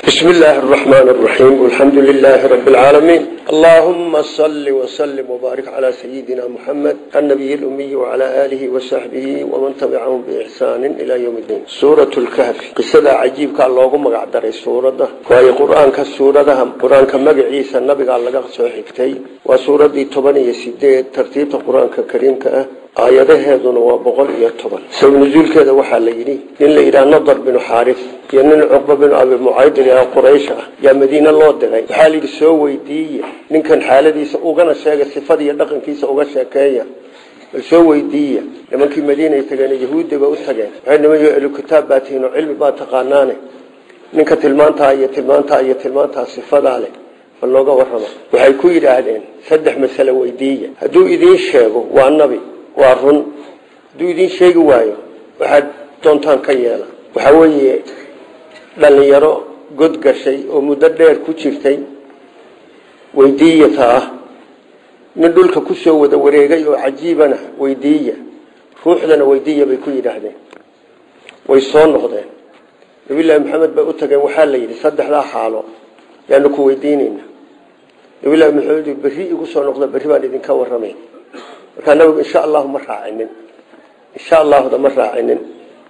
بسم الله الرحمن الرحيم والحمد لله رب العالمين اللهم صل وسلم وبارك على سيدنا محمد النبي الأمي وعلى آله وصحبه ومن تبعهم بإحسان إلى يوم الدين سورة الكهف قصة عجيب كان لوغو مقعدر سورة وهي قرآن كالسورة قرآن كمقعيسى النبي قال لك صحيحتي وسورة دي طبني يسيدي ترتيب القرآن كريم كأه aayadaheeduna waa boqol iyo toban sabab nusuulkeeda waxaa la yidhi nin la yidhaha nadar binu xaaris iyo nin cuqba binu abi mucaydin ee quraysh ah yaa madiine loo diray waxaa layidhi soo weydiiye ninkan xaaladiisa ugana sheega sifada iyo dhaqankiisa uga sheekeeya bal soo weydiiya nimankii madiinay tageen yahuudda ba u tageen waxay nimanyo elukitaab baa tihiin oo cilmi baa taqaanaane ninka tilmaantaa iyo tilmaantaa iyo tilmaantaa sifadaa leh bal nooga warrama waxay ku yidhaahdeen saddex masale weydiiya hadduu idiin sheego waa nabi waa run hadduu idiin sheegi waayo waxaad doontaan ka yeela waxaa weeye dhalinyaro god gashay oo muddo dheer ku jirtay weydiiyata ah nin dhulka kusoo wada wareegay oo cajiibana weydiiya ruuxdana weydiiya bay ku yidhaahdeen way soo noqdeen nabillaahi maxamed bay u tageen waxaa la yidhi saddexdaa xaalo yaanu ku weydiinayna nabillahi maxamed berri igu soo noqda berri baan idinka warramay markaa nabigu insha allahu ma raacinin insha allahuda ma raacinin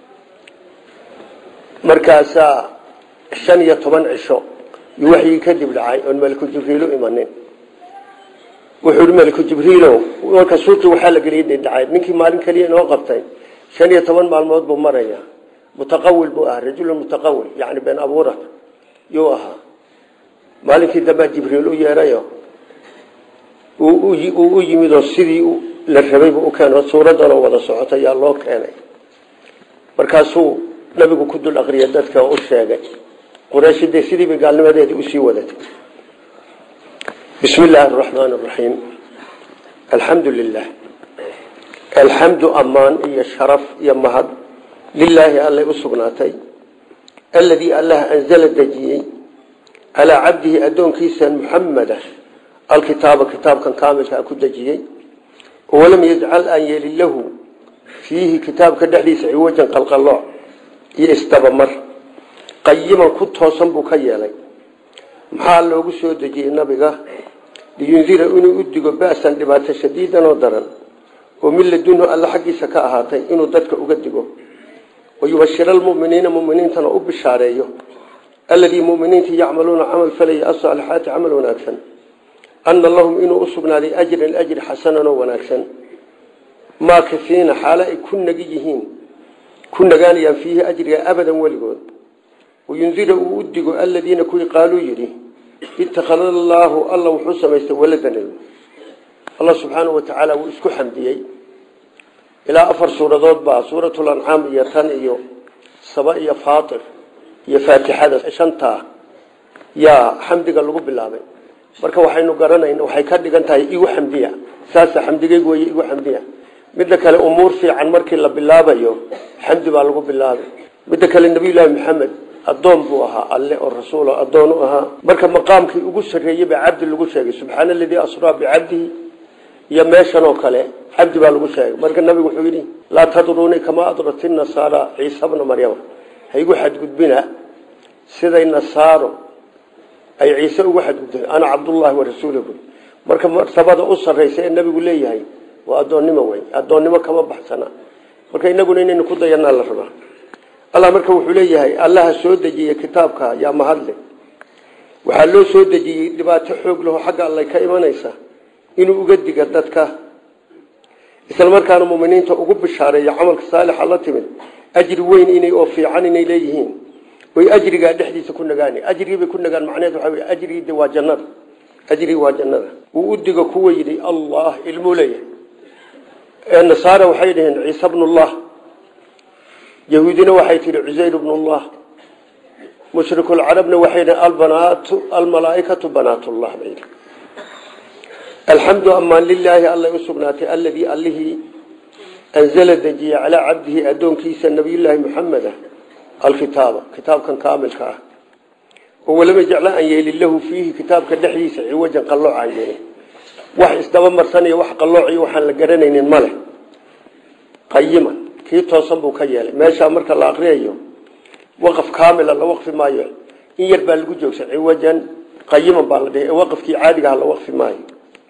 markaasaa shan iyo toban cisho iyo waxyii kadib dhacay oon maliku jibriilu imanin wuxuu hi maliku jibriilo marka suuqii waxaa la geliyay dhacay ninkii maalin keliya inoo qabtay shan iyo toban maalmood buu maraya mutaqawil buu ahaa rajulun mutaqawil yani been abuurat yuu ahaa maalinkii dambaa jibriil u yeerayo uu u yimid oo sidii la rabaybu u keeno suuradanoo wada socota yaa loo keenay markaasuu nabigu ku dul aqriya dadka oo u sheegay quraysh dee sidiiba gaalnimadeedii usii wadatay bismi illaahi araxmaan araxiim alxamdu lilah alxamdu ammaan iyo sharaf iyo mahad lilaahi allay u sugnaatay aladii allah anzala dejiyey calaa cabdihi addoonkiisa muxamada alkitaaba kitaabkan kaamilkaa ku dejiyey walam yajcal aan yeelin lahu fiihi kitaabka dhexdiisa ciwajan qalqalooc iyo isdabamar qayiman ku toosan buu ka yeelay maxaa loogu soo dejiyey nabiga liyundira inuu u digo ba'san dhibaato shadiidan oo daran oo min ladunhu alla xaggiisa ka ahaatay inuu dadka uga digo wayubashira almuminiina muminiintana u bishaareeyo alladii muminiinta yacmaluuna camal falaya asaalixaati camal wanaagsan ana lahum inuu usugnaaday ajran ajri xasanan oo wanaagsan maa kafiina xaalo ay ku nagi yihiin ku nagaanayaan fiihi ajriga abadan weligood wayundira uu u digo aladiina kuwii qaaluu yidhi ittakhada allaahu alla wuxuu samaystay waladan allah subxaanau watacaala wuu isku xamdiyey ilaa afar suuradood baa suuratulancaam iyo tan iyo saba iyo faatir iyo faatixada shantaa yaa xamdiga lagu bilaabay marka waxaynu garanayna waxay ka dhigan tahay igu xamdiya saasa xamdigeygu wey igu xamdiya midda kale umuur fiican markii la bilaabayo xamdi baa lagu bilaabay midda kale nabiyullaahi maxamed addoon buu ahaa alle oo rasuul addoon u ahaa marka maqaamkii ugu sarreeyey baa cabdi lagu sheegay subxaana aladii asraa bicabdihi iyo meeshan oo kale cabdi baa lagu sheegay marka nabigu wuxuu yidhi laa tadruunii kamaa adrati nasaara ciisa bna maryama ha igu xadgudbina siday nasaaro ay ciise ugu xadgudbeen ana cabdullaahi wa rasuuluhu marka martabada u sarraysa ee nabigu leeyahay waa addoonnimo wey addoonnimo kama baxsana marka inaguna inaynu ku dayanaa la rabaa allah marka wuxuu leeyahay allaha soo dejiyey kitaabka yaa mahadle waxaa loo soo dejiyey dhibaato xoog laho xagga allay ka imanaysa inuu uga diga dadka isla markaana muminiinta ugu bishaareeya camalka saalixa la timid ajri weyn inay oo fiican inay leeyihiin oy ajrigaa dhexdiisa ku nagaan ajrigiibay ku nagaan macneed waxa wey ajrigii waa jannada ajrigi waa jannada uu u digo kuwa yidhi allah ilmuu leeyahay ee nasaara waxay dhaheen ciise bnullah yahuudina waxay tihi cusayr bnullah mushrikulcarabna waxay dhaheen albanaatu almalaaikatu banaatullah bay alxamdu amaan lilaahi allay u sugnaatay aladii allihii anzala dejiyey calaa cabdihi addoonkiisa nabiyullaahi muxameda alkitaaba kitaabkan kaamilka ah oo walama jecla aan yeelin lahu fiihi kitaabka dhexdiisa ciwajan qallooc aan yeelin wax isdaba marsanaya wax qallooc iyo waxaan la garanaynin male qayiman kii toosan buu ka yeelay meeshaa marka la aqriyayo waqaf kaamila la waqfi maayo in yar baa lagu joogsan ciwajan qayiman baa la dhihi waqafkii caadigaha la waqfi maayo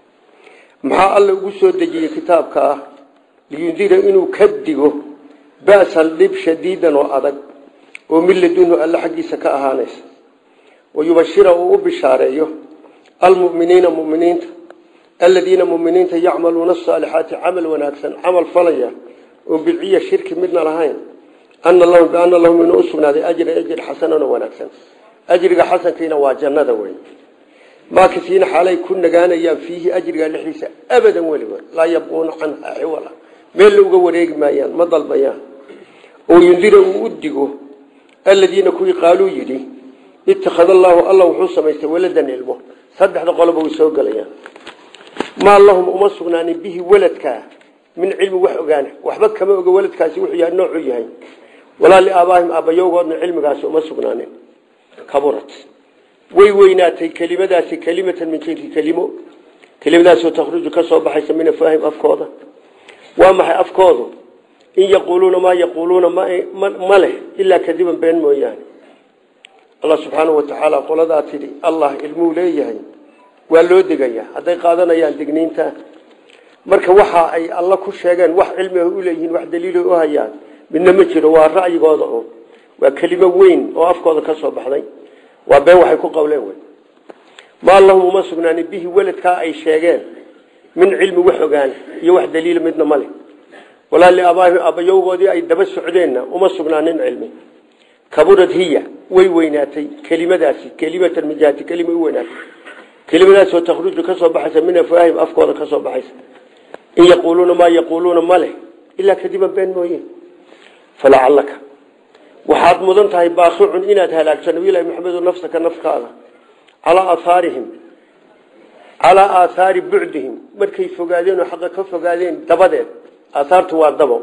maxaa alla ugu soo dejiyey kitaabka ah liyundira inuu ka digo ba'san dhib shadiidan oo adag oo min ladunhu alla xaggiisa ka ahaanaysa wayubashira uu u bishaareeyo almuminiina muminiinta aladiina muminiinta yacmaluuna asaalixaati camal wanaagsan camal falaya oon bidciya shirki midna lahayn ana lahum biana lahum inuu usugnaaday ajra ajir xasanan oo wanaagsan ajriga xasankiina waa jannada wey maakisiina xaalay ku nagaanayaan fiihi ajriga dhexdiisa abadan weligood laa yabquuna canha xiwala meel la uga wareegi maayaan ma dalbayaan oo yundira uu u digo aladiina kuwii qaaluu yidhi ittakhada allaahu alla wuxuu samaystay waladan ilmo saddexda qoloba way soo gelayaan maa lahum uma sugnaanin bihi waladkaa min cilmi wax ogaana waxba kama oga waladkaasi wuxuu yahay noocuu yahay walaa liaabaahim aabbayowgoodna cilmigaasi uma sugnaanin kaburat way weynaatay kelimadaasi kelimatan min jinsi kelimo kelimadaasoo takhruju ka soo baxaysa min afaahim afkooda waa maxay afkoodu in yaquuluuna maa yaquuluuna ma leh ilaa kadiban been mooyaane allah subxaanau watacaala qoladaa tidhi allah ilmuu leeyahay waa loo degayaa hadday qaadanayaan digniinta marka waxa ay alla ku sheegeen wax cilmiga u leeyihiin wax daliilo u hayaan midna ma jiro waa ra'yigooda un waa kelimo weyn oo afkooda ka soo baxday waa been waxay ku qawleen wey maa lahum uma sugnaanin bihi weladkaa ay sheegeen min cilmi wax ogaana iyo wax daliila midna male walaa liaabaahim aabbayowgoodii ay daba socdeenna uma sugnaanin cilmi kaburad hiya way weynaatay kelimadaasi kelimatan min jihati kelima u weynaatay kelimadaasoo takhruju ka soo baxaysa min afaahim afkooda ka soo baxaysa in yaquuluuna maa yaquuluuna ma leh ilaa kadiban been mooye falacalaka waxaad mudan tahay baaqicun inaad halaagto nabiylahi maxamedo nafsaka nafkaada calaa aahaarihim calaa aathaari bucdihim markay fogaadeen oo xaqa ka fogaadeen dabadeed aathaartu waa dabo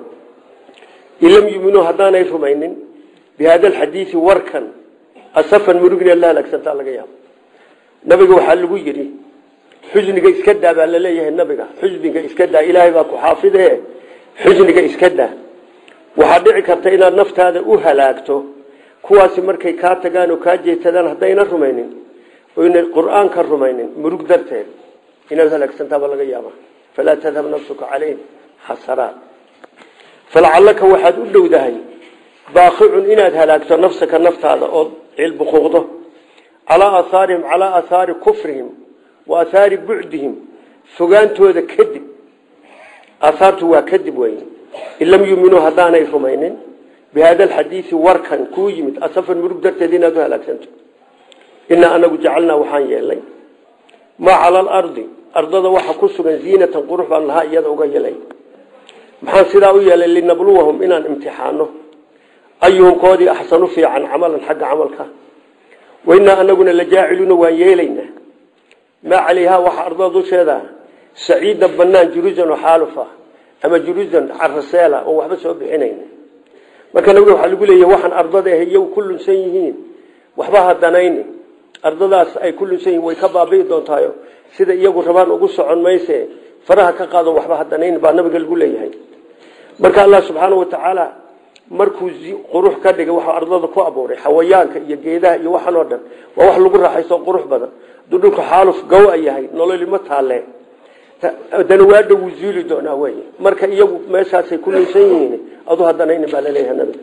in lam yuminuu haddaanay rumaynin bihada alxadiidi warkan asafan murugna la halaagsantaa laga yaabo nabiga waxaa lagu yidhi xusniga iska daa baa laleeyahay nabiga xusniga iska daa ilaahay baa ku xaafide xusniga iska daa waxaa dhici karta inaad naftaada u halaagto kuwaasi markay kaa tagaan oo kaa jeetadaan haddayna rumaynin oyna qur-aanka rumaynin murug darteed inaad halaagsantaaba laga yaaba falaa tadhab nafsuka calayhim xasaraat falacallaka waxaad u dhowdahay baaqicun inaad halaagto nafsaka naftaada ood cilbuquuqdo calaa aahaarihim calaa aahaari kufrihim wa aahaari bucdihim fogaantooda kadib aahaartu waa kadib wey in lam yuminuu haddaanay rumaynin bihada alxadiidi warkan kuu yimid asafan murug darteed inaad u halaagsanto inaa anagu jacalnaa waxaan yeelnay maa cala alardi ardada waxa ku sugan ziinatan qurux baan lahaa iyada uga yeelay maxaan sidaa u yeelay linabluwahum inaan imtixaano ayuhum koodii axsanu fiican camalan xagga camalka wainaa anaguna lajaaciluuna waan yeelaynaa maa calayhaa waxa ardada dusheeda saciida banaan juruusan oo xaaluf ah ama juruusan caraseela oo waxba soo bixinayn marka nabiga waxaa lagu leeyahy waxaan ardada ah iyagu ku lunsan yihiin waxba hadanayni ardadaas ay ku lunsan yihiin way ka baabi'i doontaayo sida iyagu rabaan ugu socon mayse faraha ka qaado waxba hadanayni baa nabiga lagu leeyahay marka allah subxaana watacaala markuu qurux ka dhigay waxaa ardada ku abuuray xawayaanka iyo geedaha iyo waxan oo dhan waa wax lagu raaxaysto qurux badan haduu dhulka xaaluf gawa yahay nololima taalle haddana waadha wuu zuuli doonaa wey marka iyagu meeshaasay ku lunsan yihiin adu hadanayni baa laleeyahay nabiga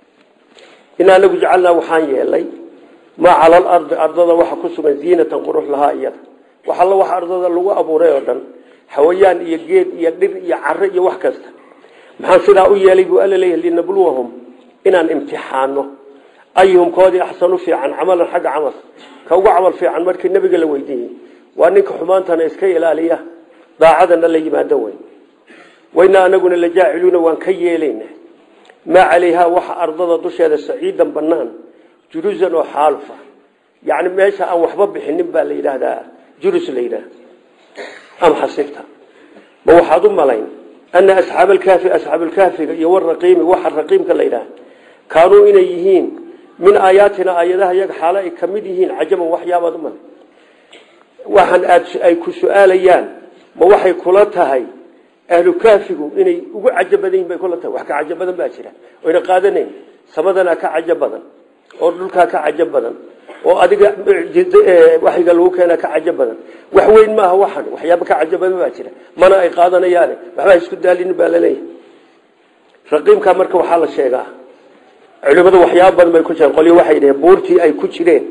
in anagu jacalnaa waxaan yeelay maa cala alardi ardada waxa ku sugan ziinatan qurux lahaa iyada wax alla waxa ardada lagu abuuray oo dhan xawayaan iyo geed iyo dhir iyo caro iyo wax kasta maxaan sidaa u yeelay buu alla leeyahay linabluwahum inaan imtixaano ayuhum koodii axsanu fiican camalan xagga camal ka ugu camal fiican markii nabiga la weydiiyey waa ninka xumaantana iska ilaaliya daacadana la yimaado wey waynaa anaguna la jaaciluuna waan ka yeelayna maa calayhaa waxa ardada dusheeda saciidan banaan juruusan oo xaalufa yani meesha aan waxba bixinin baa la yidhaahdaa jurus la yidhaah am xasibta ma waxaad u malayn ana asxaab alkaafi asxaab alkaafiga iyo waraqiimi waxa raqiimka la yidhaah kaanuu inay yihiin min aayaatina aayadaha iyaga xaalo ay ka mid yihiin cajaban waxyaabaad u malay waxaan aad ay ku su-aalayaan ma waxay kula tahay ahlu kaafigu inay ugu cajab badan yihin bay kula tahay wax ka cajab badan baa jira oyna qaadanayn samadana ka cajab badan oo dhulkaa ka cajab badan oo adiga waxyiga lagu keena ka cajo badan wax weyn maaha waxan waxyaaba ka cajo badan baa jira mana ay qaadanayaane waxba isku daalin baa laleeyahay raqiimka marka waxaa la sheegaa culimadu waxyaaba badan bay ku jireen qolyo waxay yidhaheen buurtii ay ku jireen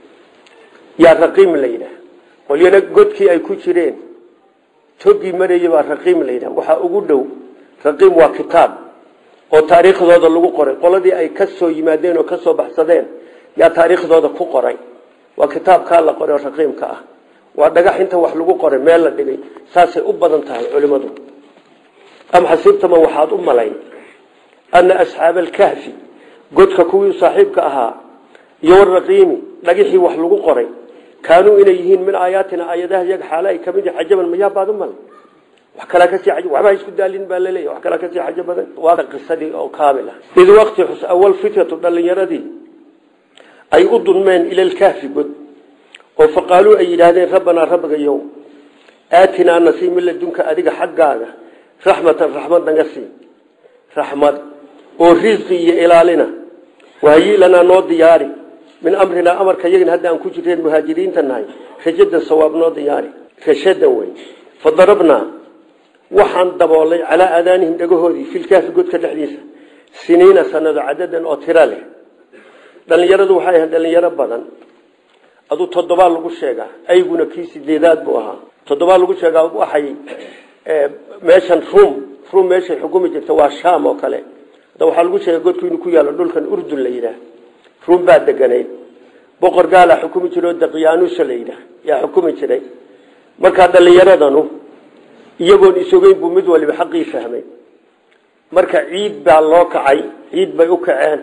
yaa raqiim la yidhaah qolyana godkii ay ku jireen togii marayay baa raqiim la yidhaah waxaa ugu dhow raqiim waa kitaab oo taariikhdooda lagu qoray qoladii ay ka soo yimaadeen oo ka soo baxsadeen yaa taariikhdooda ku qoray waa kitaabkaa la qoray oo raqiimka ah waa dhagax inta wax lagu qoray meel la dhigay saasay u badan tahay culimadu am xasiibtama waxaad u malayn ana asxaaba alkahfi godka kuwii saaxiibka ahaa iyo waraqiimi dhagixii wax lagu qoray kaanuu inay yihiin min aayaatina aayadaha iyaga xaale ay kamid yihin cajaban mayaa baad u malay wax kalaa kasii waxba isku daalin baa laleeyahy wax kalaa kasii xajo badan waa qisadii oo kaamil ah id waqti xus awal fityatu dhalinyaradii ay u dulmeen ila lkahfi god oo faqaaluu ay yidhaahdeen rabbanaa rabbigayow aatinaa nasii min ladunka adiga xaggaaga raxmatan raxmad naga sii raxmad oo risqi iyo ilaalina wahayi lanaa noo diyaari min amrinaa amarka yagin hadda aan ku jireen muhaajiriinta nahay rajadan sawaab noo diyaari rashadan wey fadarabnaa waxaan daboolay calaa aadaanihim dhagahoodii filkaafi godka dhexdiisa siniina sanado cadadan oo tiro leh dhalinyaradu waxay ahayd dhalinyaro badan aduu toddobaa lagu sheegaa ayguna kii sideedaad buu ahaa toddobaa lagu sheegaa waxay meeshan rum rum meeshay xukumi jirta waa sham oo kale hadda waxaa lagu sheegay godku inuu ku yaalo dhulkan urdun la yidhaah rum baa deganayd boqor gaalaa xukumi jira oo daqyaanusa la yidhaah yaa xukumi jiray markaa dhalinyaradanu iyagoon isogeyn buu mid waliba xaqii fahmay marka ciid baa loo kacay ciid bay u kaceen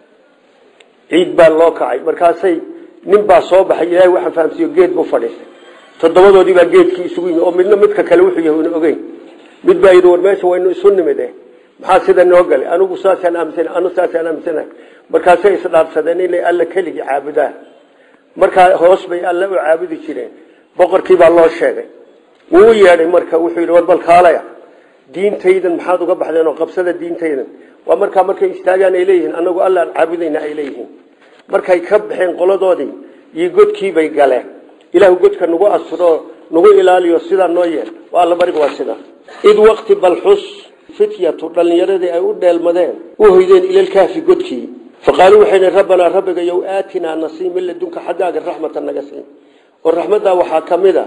ciid baa loo kacay markaasay nin baa soo baxay ilaahay waxaan fahamsiiyo geed buu fadhiistay toddobadoodii baa geedkii isugu yimi oo midna midka kale wuxuu yahay una ogeyn mid baa yidhi war meesha waynu isu nimid eh maxaa sida noo galay anigu saasaan aaminsana anu saasaan aaminsanahay markaasay isdhaarsadeen inay alla keligii caabudaan markaa hoos bay alle u caabudi jireen boqorkii baa loo sheegay wuu u yeedhay marka wuxuu yidhi war bal kaalaya diintaydan maxaad uga baxdeen oo qabsada diintaydan waa markaa markay istaagaan ay leeyihiin anagu alla aan caabudayna ay leeyihiin markay ka baxeen qoladoodii iyo godkiibay galeen ilaahu godka nagu asuro nagu ilaaliyo sidaa noo yeel waa alla bariga waa sidaa id waqti balxus fityatu dhalinyaradii ay u dheelmadeen u hoydeen ilalkaafi godkii faqaaluu waxay dhi rabbanaa rabbiga yow aatinaa nasii min ladunka xaggaaga raxmatan naga siin oo raxmaddaa waxaa ka mid a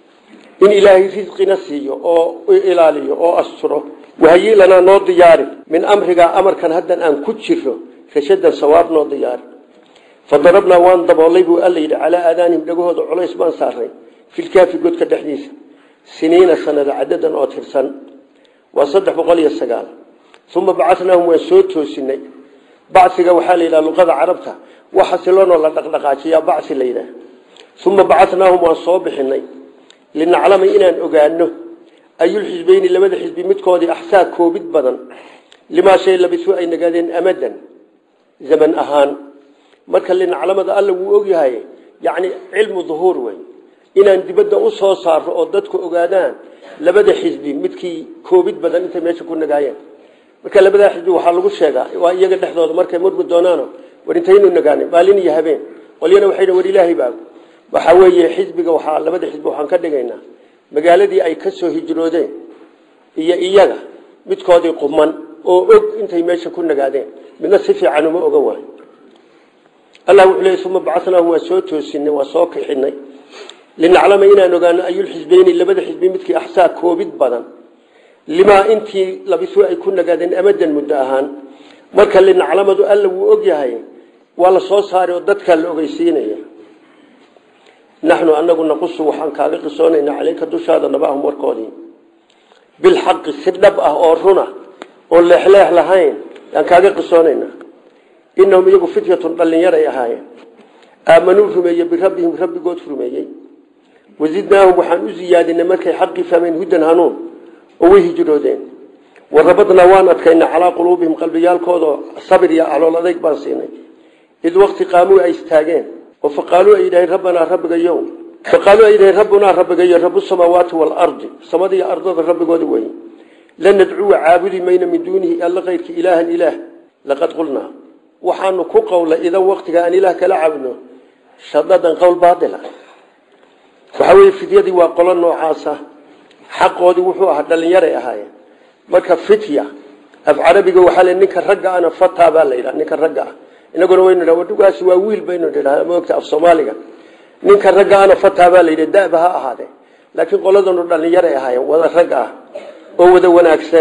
in ilaahay risqina siiyo oo ilaaliyo oo asturo wahayi lanaa noo diyaari min amrigaa amarkan haddan aan ku jiro rashadan sawaab noo diyaari fadarabnaa waan daboolay buu alla yidhi calaa aadaanihim dhagahooda culays baan saaray filkaafi godka dhexdiisa siniina sanada cadadan oo tirsan waa saddex boqol iyo sagaal uma bacanaahum waan soo toosinay bacsiga waxaa la yidhaha luqada carabta wax xasiloonoo la dhaqdhaqaajiyaa bacsi la yidhaah uma bacanaahum waan soo bixinay linaclama inaan ogaano ayulxisbeyni labada xisbi midkoodii axsaa koobid badan limaa shay labisu ay nagaadeen amadan zaman ahaan marka linaclamada alla wuu ogyahay yani cilmu duhuur wey inaan dibadda u soo saaro oo dadku ogaadaan labada xisbi midkii koobid badan intay meesha ku nagaayeen marka labadaa xisbi waxaa lagu sheegaa waa iyaga dhexdooda markay murmi doonaano war intaynu nagaanay maalin iyo habeen qolyana waxay war ilaahay baa waxaa weeye xisbiga waxaa labada xisbi waxaan ka dhigaynaa magaaladii ay ka soo hijroodeen iyo iyaga midkoodii quman oo og intay meesha ku nagaadeen midna si fiican uma oga waay allah wuxuu leeyay uma bacanaahum waa soo toosinay waa soo kixinay linaclama inaan ogaano ayulxisbeyni labada xisbi midkii axsaa koobid badan limaa intii labisu ay ku nagaadeen amadan muddo ahaan marka linaclamadu alla wuu ogyahay waa la soo saaray oo dadkaa la ogeysiinaya naxnu anagu naqusu waxaan kaaga qisoonaynaa caleyka dushaada nabaahum warkoodii bilxaqi si dhab ah oo runa oon leexleex lahayn yaan kaaga qisoonaynaa inahum iyagu fityatun dhallinyaray ahaayeen aamanuu rumeeye birabbihim rabbigood rumeeyey wazidnaahum waxaan u ziyaadinay markay xaqii fahmeen hudan hanuun oo way hijroodeen warabadnaa waan adkaynay calaa quluubihim qalbiyaalkooda sabir iyo calool adayg baan siinay id waqti qaamuu ay istaageen oo faqaaluu ay yidhaheen rabbanaa rabbigayo faqaaluu ay yidhaheen rabbunaa rabbigayo rabu samaawaati waalardi samada iyo ardada rabbigooda weye lan nadcuwa caabudi mayna min duunihi alla kayrki ilaahan ilaah laqad qulnaa waxaanu ku qowlay idan waqtiga aan ilaah kala caabudno shadadan qowl baadila waxaa weye fidyadii waa qolo noocaasa xaqoodii wuxuu ahaa dhalinyaray ahaayeen marka fitya af carabiga waxaa le ninka ragga ana fata baa la yidhaha ninka ragga ah inaguna waynu dha wadhugaasi waa wiil baynu dhidhaa maogta af soomaaliga ninka ragga ana fata baa la yidhi daba ha ahaadee laakiin qoladanu dhalinyaray ahaayeen wada rag ah oo wada wanaagsan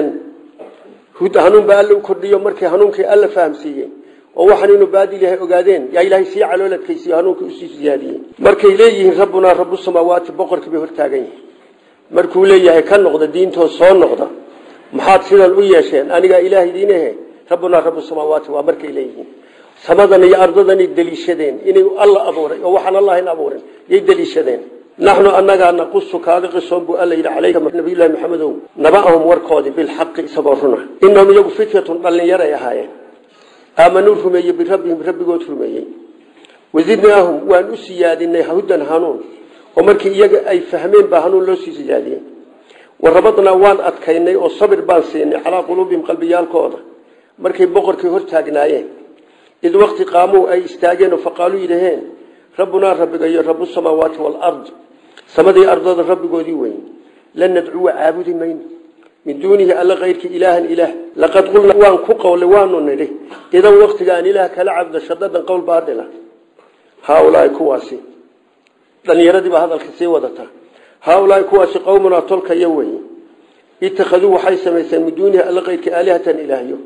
hanuun baa alla u kordhiyo markii hanuunkii alla fahamsiiyey oo waxaan inuu baadil yahay ogaadeen yaa ilaahay sii calooladkaysiiyo hanuunkii usii siyaadiyey markay leeyihiin rabbunaa rabu samaawaati boqorkii bay hortaagan yihin markuu leeyahay ka noqda diintoo soo noqda maxaad sidan u yeesheen anigaa ilaah idiin ahe rabbunaa rabu samaawaati waa markay leeyihiin samadan iyo ardadanay deliishadeen inay alla abuuray oo waxaan allahin abuurin yay deliishadeen naxnu anagaa naqusu kaaga qisoon buu alla yidhi calayka nabiyullahi maxamedow naba'ahum warkoodii bilxaqi isagoo runa inahum iyagu fityatun dhallinyaray ahaayeen aamanuu rumeeyey birabbihim rabbigood rumeeyey wazidnaahum waan u siyaadinay hudan hanuun oo markii iyaga ay fahmeen baa hanuun loo sii siyaadiyey warabadnaa waan adkaynay oo sabir baan siinay calaa quluubihim qalbiyaalkooda markay boqorkii hortaagnaayeen id waqti qaamuu ay istaageen oo faqaaluu yidhaheen rabbunaa rabbigayo rabu samaawaati walard samadii ardada rabbigoodii weyn lan nadcuwa caabudi mayno min duunihi alla kayrkii ilaahan ilaah laqad qulnaa waan ku qowlay waanu nidhi idan waqtiga aan ilaah kala cabdo shadadan qowl baadila haaulaai kuwaasi dhalinyaradii baa hadalka sii wadata haaulaai kuwaasi qowmunaa tolkaya wey ittakhaduu waxay samaysteen min duunihi alla kayrkii aalihatan ilaahyo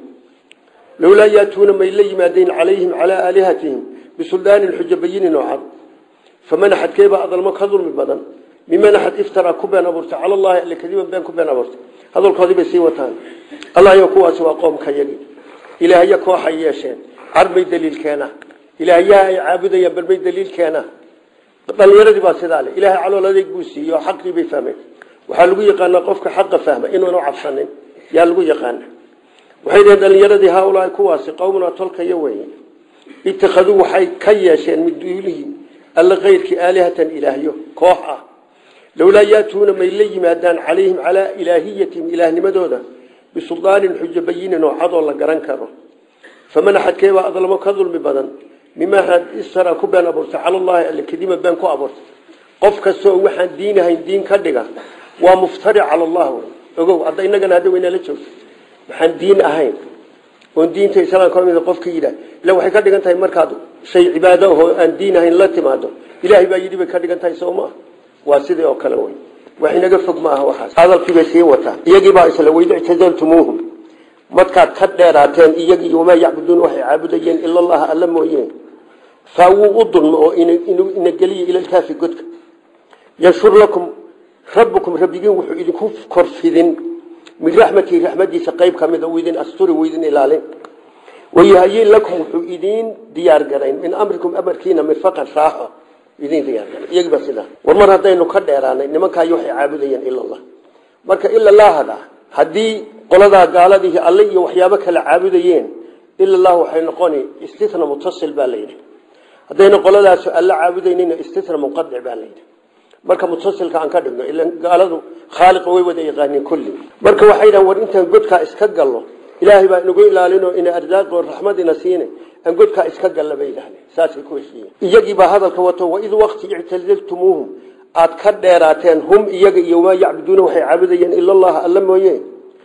lowlaa yaatuuna may la yimaadeen calayhim calaa aalihatihim bisuldaanin xujo bayinin oo cad faman axadkeebaa adalmo ka dulmi badan miman axad iftaraa ku been abuurtay cala allahi alle kadiban been ku been abuurtay hadalkoodii bay sii wataan allah yo kuwaasi waa qoomka yagi ilaahya kooxay yeesheen carbay daliilkeena ilaahyaha ay caabudayaan balmay daliilkeena dhalinyaradii baa sidaa le ilahay calool adeeg buu siiyey oo xaqii bay fahmeen waxaa lagu yaqaanaa qofka xaqa fahma inuuna cabsanin yaa lagu yaqaana waxay dhaheen dhalinyaradii haaulaai kuwaasi qowmuna tolkaya weye ittakhaduu waxay ka yeesheen min duunihi alla kayrkii aalihatan ilaahyo koox ah lowlaa yaatuuna may la yimaadaan calayhim calaa ilaahiyatihim ilaahnimadooda bisuldaanin xujo bayinin oo cadoo la garan karo faman axadkeebaa adlamo ka dulmi badan mimaa istara ku been abuurtay cala allahi alle kadima been ku abuurtay qof kastaoo waxaan diinahayn diin ka dhiga waa muftari cala allah ogow hadda inagana hadda waynala joogto waxaan diin ahayn oon diinta islaamka kamid qofka yidhaah ila waxay ka dhigan tahay markaad shay cibaado ahoo aan diin ahayn la timaado ilaahay baa yidhi bay ka dhigan tahay soo maaha waa sidii oo kale wey wax inaga fog ma aha waxaas hadalkiibay sii wataa iyagiibaa isla wayd ictazaltumuuhum markaad ka dheeraateen iyagii wamaa yacbuduun waxay caabudayeen ila allaha alla mooyeen faa wuu u dulmo oo ina geliya ilalkaafi godka yanshur lakum rabbukum rabbigiin wuxuu idinku korfidin min raxmatii raxmadiisa qayb ka mid a idin asturi idin ilaalin wayahayin lakum wuxuu idiin diyaar garayn min amrikum amarkiina mirfaqan raaxo idin diyaar garay iyagiiba sidaa war mar haddaynu ka dheeraanay nimankaayo waxay caabudayeen ila allah marka ila lahada haddii qoladaa gaaladii alle iyo waxyaabo kale caabudayeen ila allah waxay noqoni istina mutasil baa layidhi haddayna qoladaas alla caabudaynina istina munqadic baa layidhi marka mutasilka aan ka dhigno ila gaaladu khaaliqa way wada yaqaaniin kulli marka waxay dhahan war intaan godkaa iska gallo ilaahay baa inagu ilaalinoo ina ardaaqo raxmadina siine aan godkaa iska galla bay yidhahdeen saasay ku heshiiyeen iyagiibaa hadalka wato waid waqti ictazaltumuuhum aad ka dheeraateen hum iyaga iyo maa yacbuduuna waxay caabudayeen ila allaha alla mooye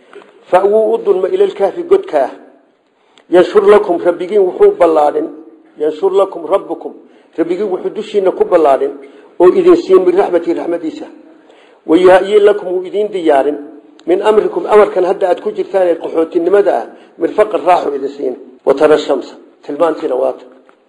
fa wuu u dulma ilalkaafi godkaa yanshur lakum rabbigiin wuxuu ballaadhin yanshur lakum rabbukum rabbigiin wuxuu dushiina ku ballaadhin oo idin siin min raxmatii raxmadiisa wayahayin lakum wuu idiin diyaarin min amrikum amarkan hadda aad ku jirtaan ee qaxootinimada ah mirfaqan raaxu idin siin watara shamsa tilmaantiina waata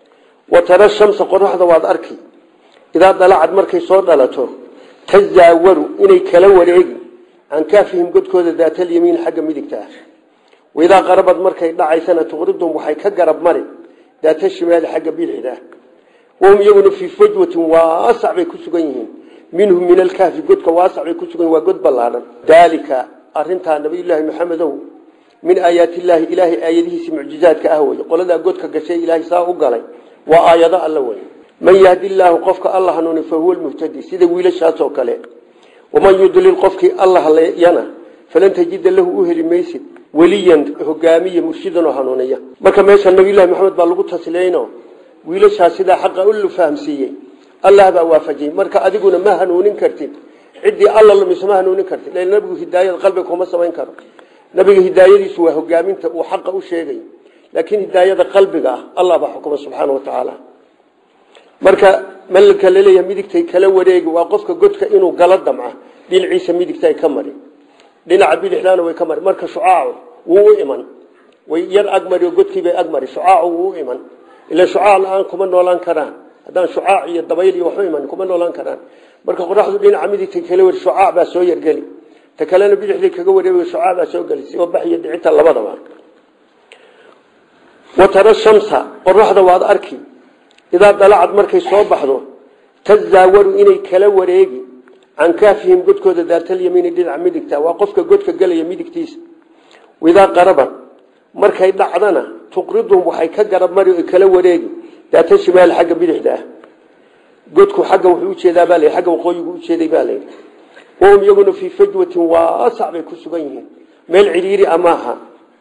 watara shamsa qoraxda waad arki idaa dalacad markay soo dhalato tazaawaru inay kala wareegi can kaafihim godkooda daatalyamiin xagga midigta ah waidaa qarabad markay dhacaysana tuqridum waxay ka garab mari daata shimaali xagga biixida ah wahum iyaguna fii fajwatin waasac bay ku sugan yihiin minhum min alkahfi godka waasac bay ku sugan yihin waa god ballaadhan daalika arintaa nabiyullaahi maxamedow min aayaatillaahi ilaahay aayadihiisi mucjizaadka ah wey qoladaa godka gashay ilaahay saa u galay waa aayado alla wey man yahdi illaahu qofka alla hanuuni fa huwa lmuhtadi sida wiilashaasoo kale waman yudlil qofkii alla halayana falan tajida lahu u heli maysid weliyan hogaamiye murshidanoo hanuuniya marka meesha nabiyullahi maxamed baa lagu tasliyeyno wiilashaa sidaa xaqa u fahamsiiyey allah baa waafajiyey marka adiguna ma hanuunin kartid ciddii alla lumiso ma hanuunin kartid l nabigu hidaayada qalbiga kuma samayn karo nabiga hidaayadiisu waa hogaaminta uu xaqa u sheegayo laakiin hidaayada qalbiga ah allah baa xukuma subxaana wa tacaala marka malka laleeyahay midigtay kala wareegi waa qofka godka inuu gala damca dhinaciisa midigta ay ka mari dhinaca bidixdaana way ka mari marka shucaacu wuu u iman way yar agmari oo godkiibay agmari shucaacu wuu u iman ila shucaac la-aan kuma noolaan karaan haddaan shucaac iyo dabayl iyo waxu iman kuma noolaan karaan marka qoraxdu dhinaca midigtay kala wari shucaac baa soo yargeli ta kalena bidixday kaga wareegi shucaac baa soo geli si bax iyo dhicita labadaba watara shamsa qoraxda waad arki idaa dalacad markay soo baxdo tazaawaru inay kala wareegi can kaafihim godkooda daatalyamiini dhinaca midigta waa qofka godka gelaya midigtiisa idaa qaraban markay dhacdana tuqriduhum waxay ka garab mari o kala wareegi daata shimaal xagga bidixda ah godku xagga wuxuu ujeedaa baa la agga waqooyigu ujeeday baa layidhi wahum iyaguna fii fajwatin waasac bay ku sugan yihiin meel cidhiiri a maaha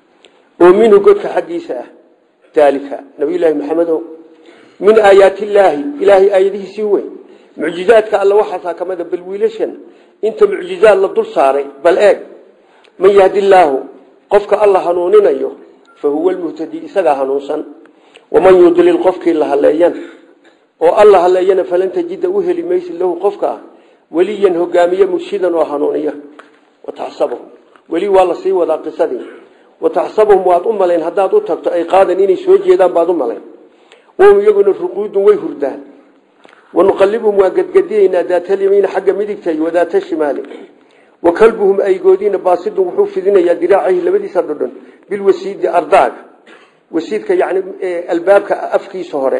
oo minhu godka xaggiisa ah daalika nabiyullaahi maxamedo min aayaati illaahi ilaahay aayadihiisii weyn mucjizaadka alla waxaasaa kamida bal wiilashan inta mucjizaad la dul saaray bal eeg man yahdi illaahu qofka alla hanuuninayo fa huwa lmuhtadi isagaa hanuunsan waman yudlil qofkii la haleeyan oo alla haleeyana falan tajida u heli maysid lahu qofka weliyan hogaamiye murshidan oo hanuuniya wataxsabahum weli waa lasii wadaa qisadii wataxsabahum waad u malayn haddaad u tagto ay qaadan inay soo jeedaan baad u malayn wahum iyaguna ruquudun way hurdaan wanuqalibhum waa gadgadiyeynaa daatalyamiina xagga midigta iyo wadaata shimaali wa kalbuhum aygoodiina baasidun wuxuu fidinayaa diraacahi labadiisa dhodhon bilwasiidi ardaaga wasiidka yani albaabka afkiisa hore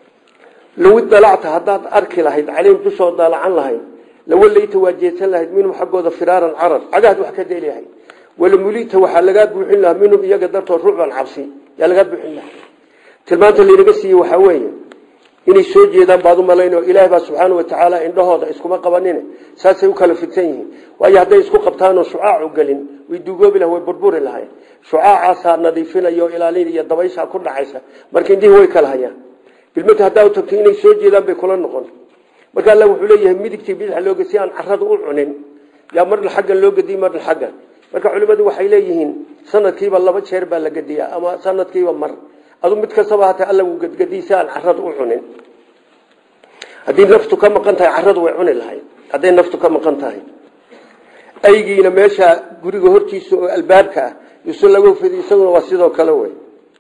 low idalacta haddaad arki lahayd caleyhim dushoo daalacan lahayd lawallayta waa jeedsan lahayd minhum xaggooda firaaran carar cagaad wax ka deli lahayd walamulita waxaa lagaa buuxin lahaa minhum iyaga dartood rucban cabsi yaa lagaa buuxin lahaa tilmaanta laynaga siiyey waxaa weeye inay soo jeedaan baad u malayn oo ilaahay baa subxaana wa tacaala indhahooda iskuma qabanin saasay u kala fidsan yihiin waayo hadday isku qabtaanoo shucaacu gelin way dugoobi laha way burburi lahayn shucaacaasaa nadiifinaya oo ilaalinaya dabayshaa ku dhacaysa marka indhihii way kala hayaan bilmata haddaa u tagto inay soo jeedaan bay kula noqon marka alla wuxuu leeyahay midigtii bidix looga si aan carada u cunin yaa marna xaggan loo gediy marna xaggan marka culimmadu waxay leeyihiin sanadkiiba laba jeer baa la gediyaa ama sanadkiiba mar adu mid kastaba hata alla wuu gadgadiy si aan carada u cunin haddii naftu ka maqan tahay caradu way cuni lahayd hadday naftu ka maqan tahay aygiina meesha guriga hortiisa oo albaabka ah yusu laga fidi isaguna waa sidoo kale wey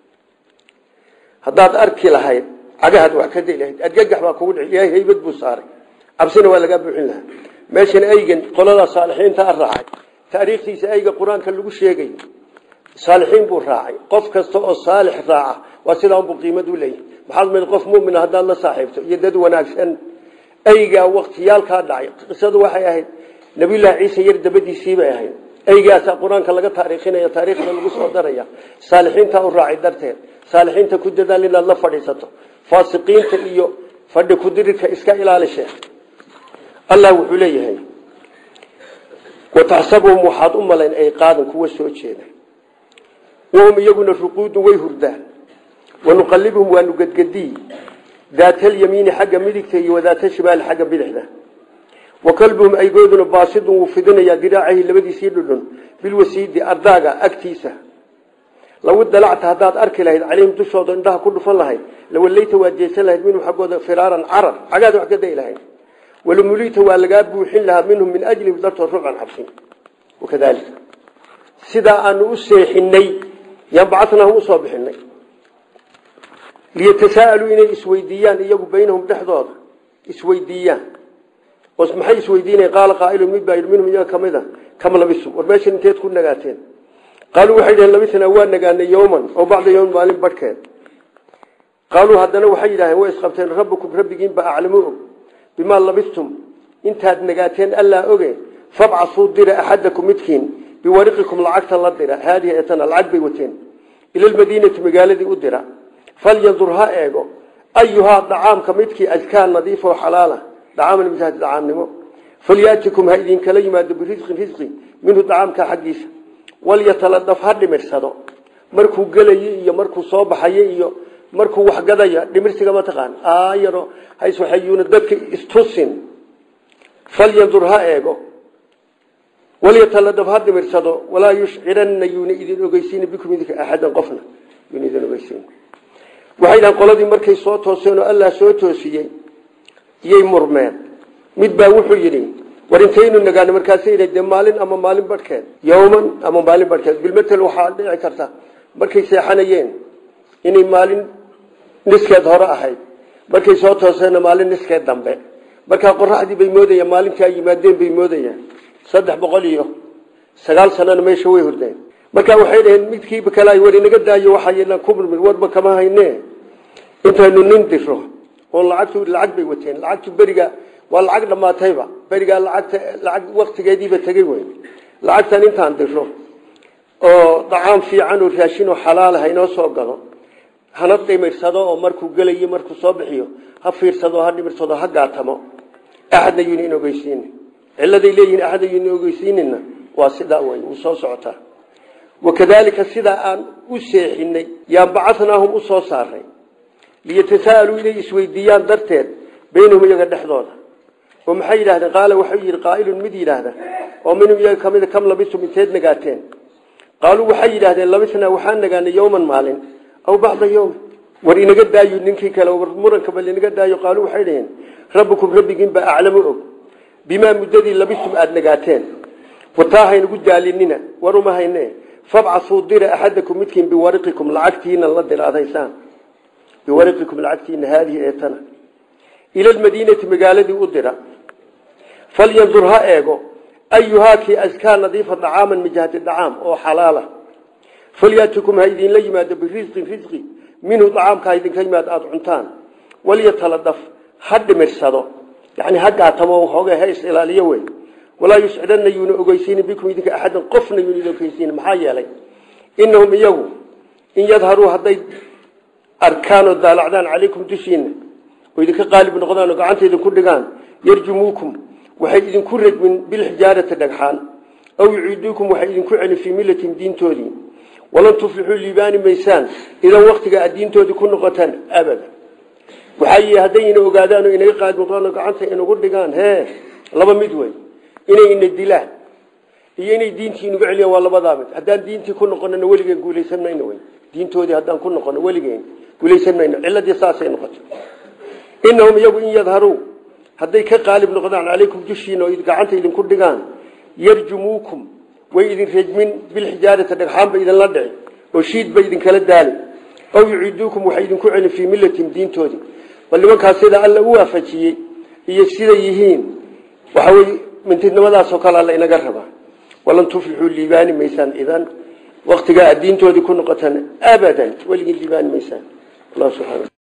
haddaad arki lahayd cagahaad wax ka day lahayd adgagax baa kugu dhici ilaahay haybad buu saaray cabsina waa lagaa buuxin lahaa meeshan aygan qoladaa saalixiinta a raacay taariikhtiisa ayga qur-aanka lagu sheegayo saalixiin buu raacay qof kasta oo saalix raaca waa sidaa unbuu qiimad u leeyahy maxaad mid qof mumina haddaad la saaxiibto iyo dad wanaagsan aygaa waktiyaalkaa dhacay qisadu waxay ahayd nabiyullaahi ciise yar dabadiisiibay ahayd aygaasaa qur-aanka laga taariikhinaya taariikhda lagu soo daraya saalixiintaa u raacay darteed saalixiinta ku dadaal inaad la fadhiisato faasiqiinta iyo fadhi kudirirka iska ilaalishe allah wuxuu leeyahay wataxsabuhum waxaad u malayn ay qaadan kuwa soo jeeda wahum iyaguna ruquudun way hurdaan wanuqalibhum waanu gadgadiy daatalyamiini xagga midigta iyo wadaata shimaali xagga bidixda wa kalbuhum aygooduna baasidun wuu fidinayaa diraacahi labadiisii dhudhun bilwasiidi ardaaga agtiisa law dalacta haddaad arki lahayd calayhim dushooda indhaha ku dhufan lahayd lawallayta waad jeesan lahayd minhum xaggooda firaaran carar cagaad wax ka day lahayd walamulita waa lagaa buuxin lahaa minhum min ajlihim dartood rucban cabsin wakadalika sidaa aanu u seexinay yaan bacatnaahum usoo bixinay liyatasaaءaluu inay isweydiiyaan iyagu baynahum dhexdooda isweydiiyaan oo maxay isweydiinaya qaala qaailu mid baa yidhi minhum iyaga kamid a kam labisum war meeshan inteed ku nagaateen qaaluu waxay dhaheen labisnaa waa nagaanay yowman oo bacda yowm maalin barhkeed qaaluu haddana waxay yidhaaheen way isqabteen rabbukum rabbigiinba aclamu og bimaa labistum intaad nagaateen allaa oge fabcasuu dira axadakum midkiin biwariqikum lacagta la dira haadihi etana lacag bay wateen ila lmadiinati magaaladii u dira falyandur ha eego ayuhaa dacaamka midkii adkaa nadiifoo xalaala dacaaman misaad dacaamnimo falyaatikum ha idinkala yimaado birisqin risqi minhu dacaamka xaggiisa walyataladaf ha dhimirsado markuu gelayo iyo markuu soo baxayo iyo markuu wax gadaya dhimirsiga ma taqaan aayaro hayswaxayuuna dadka istusin falyandur ha eego walyataladab ha dhimirsado walaa yushciranna yuuna idin ogeysiin bikum idinka axadan qofna yuuna idin ogeysiin waxay dhahan qoladii markay soo tooseen oo allah soo toosiyey iyay murmeen mid baa wuxuu yidhi war intaynu nagaano markaasay de maalin ama maalin barhkeed yowman ama maalin barhkeed bilmatel waxaa dhici karta markay seexanayeen inay maalin niskeed hore ahayd markay soo tooseenna maalin niskeed dambe markaa qoraxdii bay moodayaan maalintii ay yimaadeen bay moodayaan saddex boqol iyo sagaal sanana meesha way hordeen markaa waxay dhaheen midkiiba kale ay war inaga daayo waxaa kumurmi warba kama hayne intaynu nin diro oo lacagtu lacag bay wateen lacagtu beriga waa lacag dhamaatayba berigaa lacagta lacag waktigeediiba tegey wey lacagtan intaan diro oo dacaam fiican oo raashin oo xalaal ha inoo soo galo hana dhimirsado oo markuu gelayo markuu soo bixiyo ha fiirsado ha dhimirsado ha gaatamo axadna yuuna in ogeysiin ciladay leeyihin axadna yuuna ogeysiinina waa sidaa wey wuu soo socotaa wakadaalika sidaa aan u seexinay yaan bacanaahum u soo saaray liyatasaaluu inay isweydiiyaan darteed baynahum iyaga dhexdooda oo maxay yidhahdeen qaala waxau yidhi qaailun mid yidhaahda oo minhum iyaga kamida kam labistum inteed nagaateen qaaluu waxay yidhahdeen labisnaa waxaan nagaanay yowman maalin aw bacda yowm war inaga daayo ninkii kale war muranka bal inaga daayo qaaluu waxay dhaheen rabbukum rabbigiinbaa aclamu og bimaa muddadii labistum aada nagaateen wataa haynagu daalinina war uma hayne fabcasuu dira axadakum midkiin biwariqikum lacagtiina la dira ad haysaan biwariqikum lacagtiina haadihi eetana ila lmadiinati magaaladii u dira falyandur ha eego ayuhaa kii askaa nadiifa dacaaman mijahati dacaam oo xalaala falyatikum ha idinla yimaado birisqin risqi minhu dacaamka ha idinka yimaado aada cuntaan walyataladaf ha dhimirsado yani ha gaatamo hooga ha is ilaaliyo wey walaa yuscidana yuuna ogeysiini bikum idinka axadan qofna yuuna idin ogeysiini maxaa yeelay inahum iyagu in yadharuu hadday arkaan oo daalacdaan calaykum dushiina oo idinka qaalib noqdaan oo gacanta idinku dhigaan yarjumuukum waxay idinku radmin bilxijaarati dhagxaan aw yuciiduukum waxay idinku celin fii millatin diintoodii walan tuflixuu liibaani maysaan idan waktiga aad diintoodii ku noqotaan abada waxay haddayna ogaadaan oo inaga qaalib noqdaan oo gacanta inagu dhigaan hee laba mid wey inay ina dilaan iyo inay diintii inugu celiyaan waa labadaa mid haddaan diintii ku noqonana weligeen guulaysan mayno wey diintoodii haddaan ku noqono weligeen guulaysan mayno ciladii saasay noqoto inahum iyagu in yadharuu hadday ka qaalib noqdaan calaykum dushiina oo gacanta idinku dhigaan yarjumuukum way idin rejmin bilxijaarati dhagxaan ba idinla dhici oo shiid ba idinkala daali aw yuciiduukum waxay idinku celin fii millatin diintoodii bal nimankaas sida alla u waafajiyey iyo siday yihiin waxawey mintidnimadaasoo kale alla inaga rabaa walan tuflixuu liibaani maysaan idan waktigaa aad diintoodii ku noqotaan abadan weligii liibaani maysaan allah subxana